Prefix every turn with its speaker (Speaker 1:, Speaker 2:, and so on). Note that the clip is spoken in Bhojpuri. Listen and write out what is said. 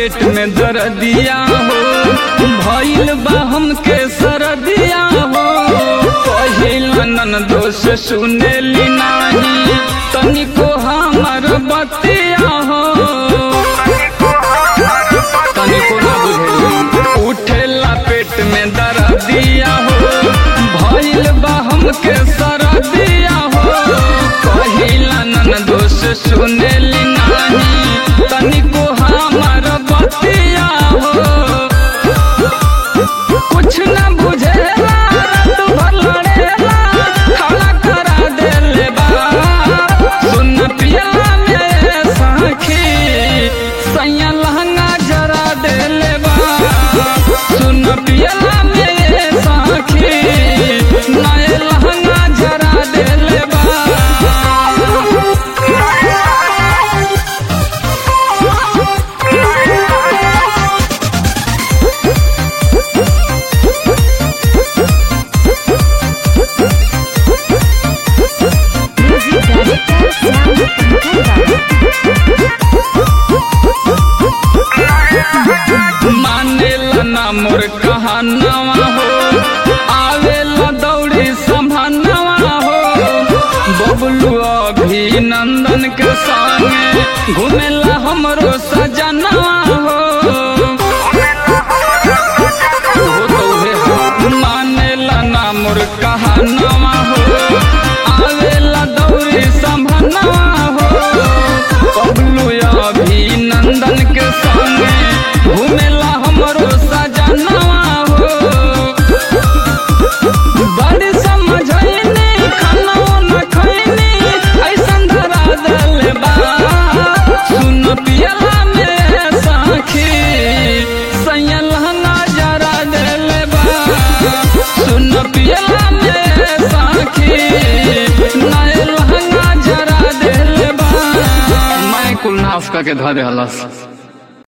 Speaker 1: पेट में दर्दिया हो भइल बा हमके सरदिया हो पहिल नन दोष सुनेली नाही तनिको हमर बतिया हो तनिको ना बुझेली उठेला पेट में दर्दिया हो भइल बा हमके सरदिया हो पहिल नन दोष सुनेली नाही तनिको हमर बतिया हो कुछ न बुझेला रात भर लड़ेला खड़ा करा देले बा सुन पियला में सखी सैया लहंगा जरा देले बा सुन पियला में सखी नए लहंगा जरा देले बा
Speaker 2: Music Director Sound Canada.
Speaker 1: मानेला ना मोर कहानवा हो आवेला दौड़ी संभानवा हो बबलू अभिनंदन के संगे घूमेला हमरो सजनवा हो हो तो उहे हो। मानेला ना मोर कहानवा हो आवेला दौड़ी संभानवा हो बबलू अभिनंदन के संगे घूमेला हमरो सजनवा हो बड़ी समझैनी खाना न खैनी ऐसन धरा देले बा सुन पियला में साखी सैया लहंगा जरा देले बा सुन पियला में साखी नए लहंगा जरा देले बा मैं कुल नाफ का के धरे हलस